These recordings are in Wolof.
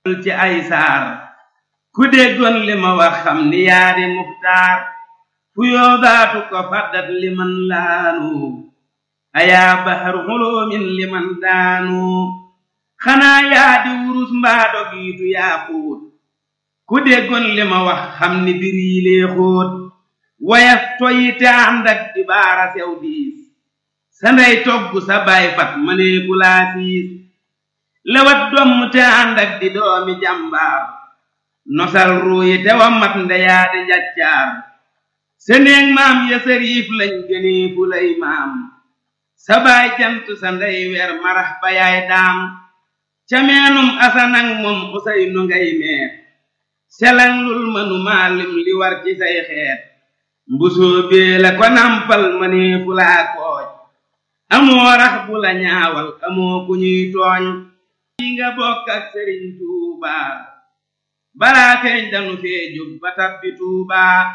ci ay saar ku déggoon li ma wax xam ni yaa di muxtaar fu yoodaatu ko faddat liman laanu ayaa bahar xuloomin liman daanu xanaa yaa di wurus mbaa dogiitu yaa xuut ku déggoon li ma wax xam ni bir yi lee xóot wayaf toyi te ànd ak di baara sew diis sa ndey togg sa baay fat mënee ku laa siis lewat domm te ànd ak di doomi jàmbaar nosal ruuyi te wa mat ndeyaa di njaccaar seneeg maam ya sariif lañ gënee fu lay maam sa baay jant sa ndey weer marax ba yaay daam ca meenum asanang moom usay nu ngay meer selang lul mënu maalim li war ci say xeet mbusoo bee la ko nampal mënee fu laa kooj amoo rax bu la ñaawal amoo ku ñuy tooñ yi nga bokk ak sëriñ tuuba balaa feeñ danu fee jóg ba tabbi tuuba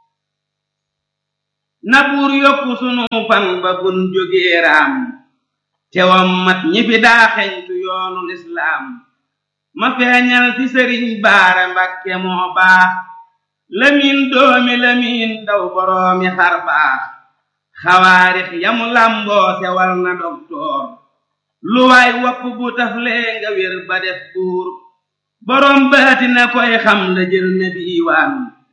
na buur yokku sunu fan ba bun jógee raam tewam mat ñi fi daa xeñtu yoonu lislaam ma feeñal fi sëriñ baara mbakke moo baax lamiin doomi lamiin daw boroomi xar baax xawaarix yamu làmboo sewal na doktoor lu waay wopp bu taflee nga wér ba def buur boroom baati na koy xam la jël na diiwaan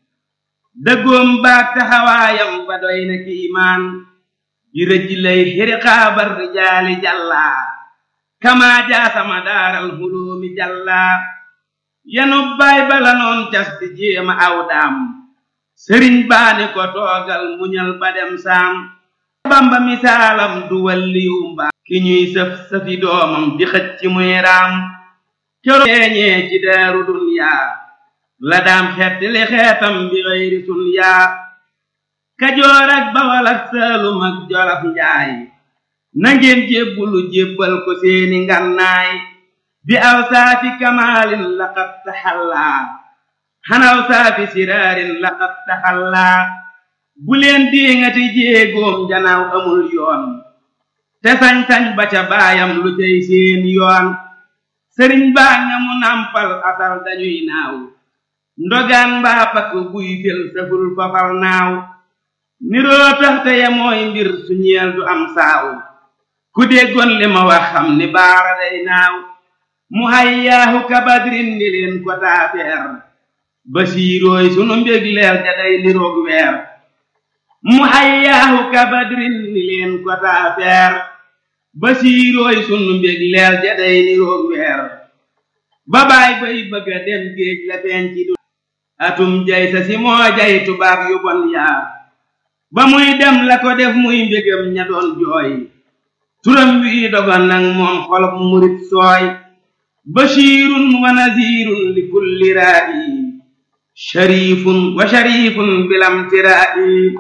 dëggoom baag taxawaayam ba doy na kiimaan ji rëj lay xiriqaabar rijaali jàllaa kamaa jaasama daaral huloomi jàllaa yanu baay bala noon cas di jéema aw daam sëriñ baani ko toogal muñal ba dem saam bamba misaalam du walliyu mbaa ki ñuy sëf sëfi doomam di xëcc ci muy raam coro feeñee ci daaru dunyaa la daam xetti li xeetam bi xëyri sun yaa kajoor ak bawal ak saalum ak jolof njaay nangeen jébbulu jébbal ko seeni ngannaay bi aw saafi kamaalin laqad taxallaa xanaw saafi siraarin laqad taxallaa bu leen diŋati jéegoom janaaw amul yoon te sañ-sañ ba ca baayam lu cay seen yoon sëriñ baa nga mu nampal asal dañuy naaw ndogaan mbaa pakk buy fel saful fafal naaw niroo tax te ya mooy mbir su ñeel du am saaw ku déggoon li ma wax xam ni baara day naaw mu hayyaahu kabadrin ni leen ko taafeer basiirooy sunu mbég leer ja day niroog weer mu hayyaahu kabadrin ni leen ko taafeer basiirooy sunu mbég leer ja day niroog weer babaay bay bëgga dem géej la feeñ ci du atum jay sa si moo jay tubaab yu bon yaa ba muy dem la ko def muy mbégam ña doon jooy turam wi dogon nag moom xolob murit sooy bashirun wa nazirun li kulli raa'i sharifun wa sharifun bilam tiraa'i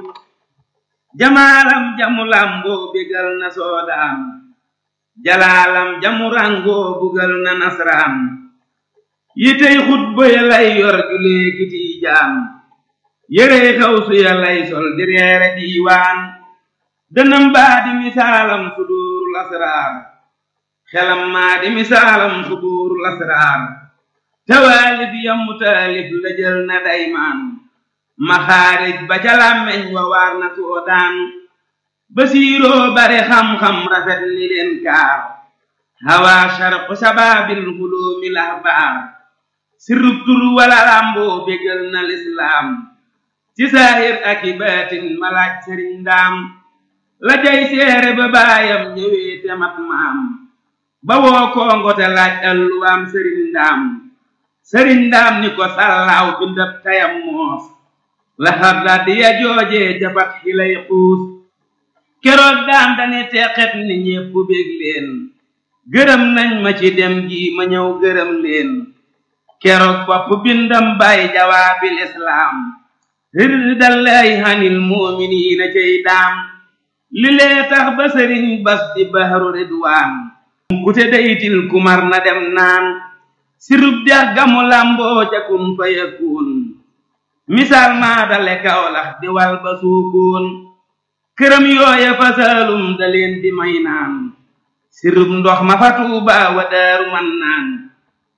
jamaalam jamu lamboo bégal na soodaan jalaalam jamu rangoo bugal na nasraan yitey xutba ya lay yor julee kiti jaam yérey xawsu ya lay sol di reere diiwaan dënam baa di misaalam suduurul asraar xelam maa di misaalam suduurul asraar tawaalif yammu taalif la jël na daymaan maxaarij ba ca làmmeñ wa waar na soodaan basiiroo bare xam-xam rafet ni leen kaar hawaa sharqu sabaabil huloomi lahbaar sirrub tur wala làmboo bégal na lislaam ci saahir ak i baatin malaaj sëriñ ndaam la jay seere ba baayam ñëwee te mat maam ba woo koongo te laaj alluwaam sëriñ ndaam sëriñ ndaam ni ko sàllaaw bindab tayam moos la xarda di ya joojee jabat xilay xuus keroog daan dani teqet ni ñépp bég leen gërëm nañ ma ci dem gi ma ñëw gërëm leen keroog bopp bindam bay jawaabil islaam rirdallaahi hanil muuminiina cey daam li lee tax ba sëriñ bas di bahru ridwaan ku te daytil kumar na dem naan sirub dex gamu lamboo ca kun fa yakun misaal maa dale kawlax di wal ba suukoon këram yooya fa saalum da leen di may naan sirub ndox ma fa tuuba wa daaru man naan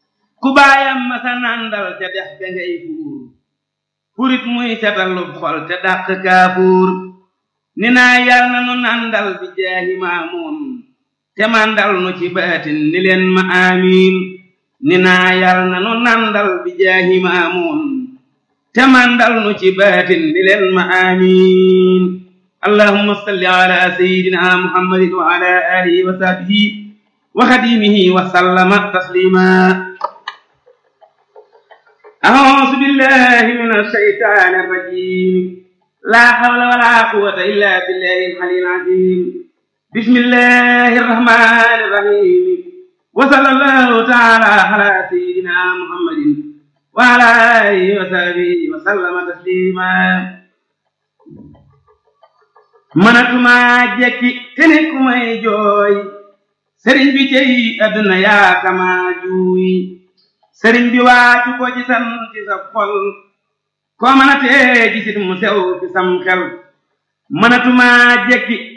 ku baayam masa nandal ca dex ga ngay fuur furit muy setalub xol te dàq kaafuur ni naa yal na nu nandal bi jaahi maamuun te mandal nu ci baatin ni leen ma amiin ni naa yal na nu nandal bi jaahi maamuun te mandal nu ci baatin ni leen ma amiin allahumma salli ala sayyidina muhammadin wa ala alihi wa sahbihi wa xadimihi wa sallama taslima أعوذ بالله من الشيطان الرجيم لا حول ولا قوة إلا بالله العلي العظيم بسم الله الرحمن الرحيم وصلى الله تعالى على سيدنا محمد وعلى آله وصحبه وسلم تسليما mënatuma jekki te ne ku may jooy sëriñ bi cey àdduna yaa kama juuy sëriñ bi waaju ko ci san ci sa xol koo mën a tee gisit mu sew ci sam xel mënatuma jekki